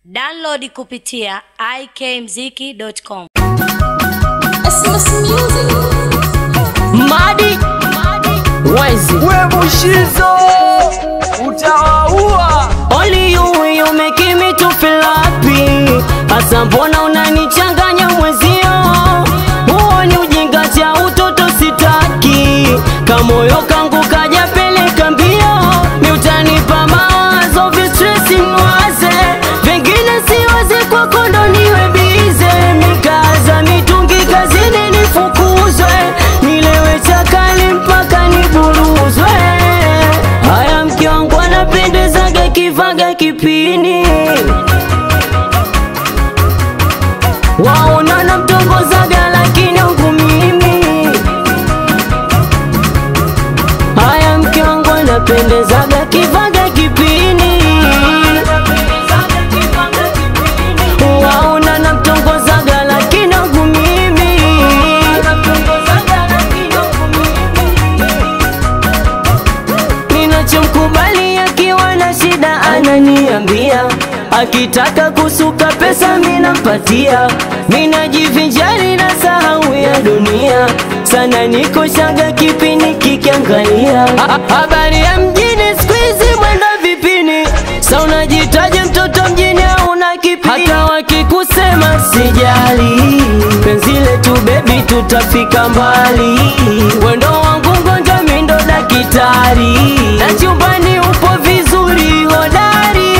Download kupitia ikmziki.com. Madi Wezi we Bushizo utawaua. Only you you make me to feel happy Asa mbona unanichanganya mwezio Huo ni ujinga cha utoto sitaki Kamoyo kangu kaja peleka mbio Ni utanipa mawazo vistresi mwaze Vingine siwaze kwako ndo niwe bize Mikaza mitungi kazini nifukuzwe Nilewe chakali mpaka niburuzwe Haya mke wangu anapendezaga kivaga kipini waona mtongozaga lakini wangu mimi haya mke wangu anapendezaga kivaga kipini waona namtongozaga lakini wangu mimi ninachomkubali akiwa na shida ananiambia akitaka kusuka pesa minampatia minajivinjari na sahau ya dunia sana niko shaga kipini kikiangalia Ha- habari ya mjini skuizi mwenda vipini sa unajitaje mtoto mjini hauna kipini hata wakikusema sijali penzi letu bebi tutafika mbali wendo wangu ngonja mindo dakitari na chumbani upo vizuri hodari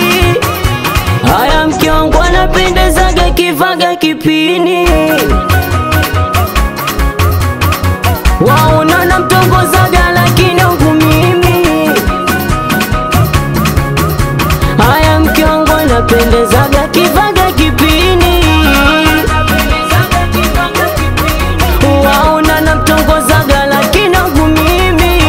haya mke wangu anapendezaga kivaga kipini waona namtongozaga lakini wangu mimi haya mke wangu anapendezaga kivaga kipini waona namtongozaga lakini wangu mimi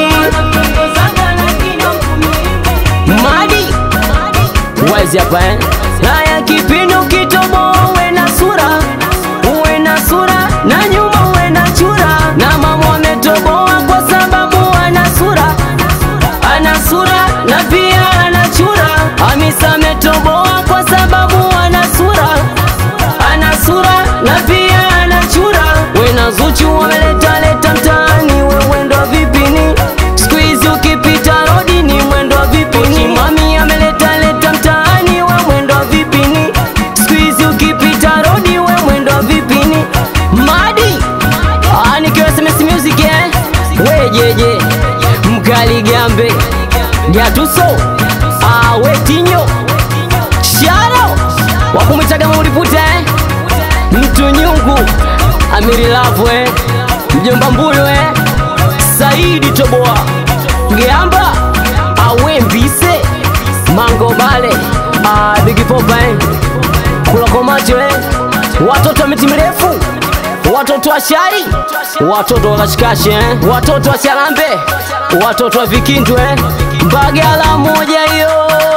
madi wezi hapa eh? haya kipindi ukitoboa uwe na sura uwe na sura na nyuma uwe na chura na mama ametoboa kwa sababu ana sura ana sura na pia ana chura hamisa ametoboa kwa sababu ana sura ana sura na pia ana chura wena zuchu wameletaleta mtaani we mwendo wa vipini skuizi ukipita rodi ni mwendo wa vipini mami ameletaleta mtaani we mwendo wa vipini skuizi ukipita rodi we mwendo wa vipini madi Ah, nikiwa SMS music eh wejeje mkali gambe gatuso awetinyo sharo wakumwitaga maulipute eh? mtu nyungu amirilavwe mjomba mbulu eh? saidi toboa ngeamba awe mbise mango bale ah, bigipopa eh? kulakomacho eh? watoto wa miti mirefu watoto wa shari watoto wa kashikashi eh? watoto wa sharambe watoto wa vikindwe mbagala moja hiyo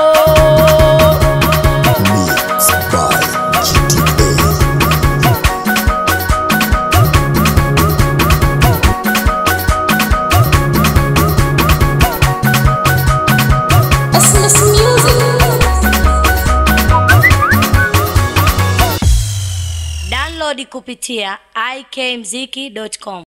Mixed by GTA. Download kupitia ikmziki.com.